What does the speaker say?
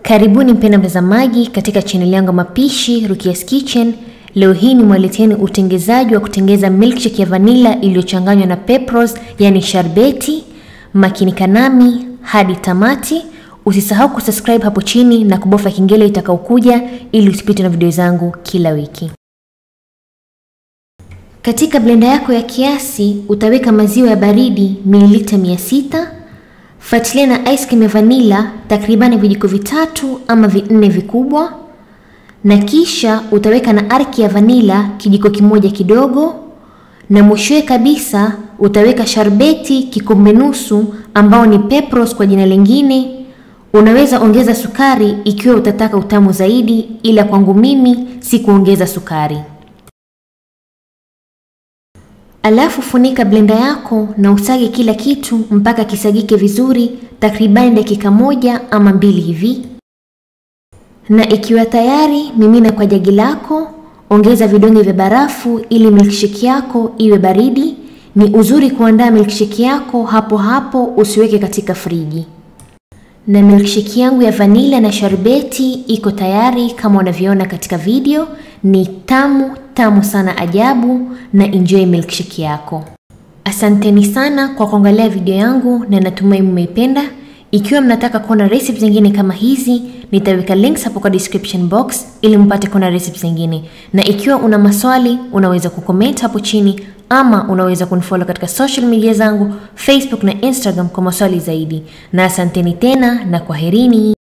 Karibuni mpenda mtazamaji katika chaneli yangu ya mapishi Rukia's Kitchen. Leo hii nimewaleteeni utengezaji wa kutengeza milkshake ya vanilla iliyochanganywa na pepros, yani sharbeti. Makinika nami hadi tamati. Usisahau kusubscribe hapo chini na kubofya kengele itakaokuja ili usipitwe na video zangu kila wiki. Katika blenda yako ya kiasi utaweka maziwa ya baridi mililita 600 Fuatilia na ice cream ya vanilla takribani vijiko vitatu ama vinne vikubwa, na kisha utaweka na arki ya vanilla kijiko kimoja kidogo, na mwishowe kabisa utaweka sharbeti kikombe nusu, ambao ni pepros kwa jina lingine. Unaweza ongeza sukari ikiwa utataka utamu zaidi, ila kwangu mimi si kuongeza sukari. Alafu funika blenda yako na usage kila kitu mpaka kisagike vizuri, takribani dakika moja ama mbili hivi. Na ikiwa tayari, mimina kwa jagi lako, ongeza vidonge vya barafu ili milkshake yako iwe baridi. Ni uzuri kuandaa milkshake yako hapo hapo, usiweke katika friji. Na milkshake yangu ya vanilla na sharbeti iko tayari kama unavyoona katika video. Ni tamu tamu sana ajabu, na enjoy milkshake yako. Asanteni sana kwa kuangalia video yangu na natumai mmeipenda. Ikiwa mnataka kuona recipe zingine kama hizi, nitaweka links hapo kwa description box ili mpate kuona recipe zingine, na ikiwa una maswali unaweza kucomment hapo chini ama unaweza kunifollow katika social media zangu Facebook na Instagram kwa maswali zaidi. Na asanteni tena na kwaherini.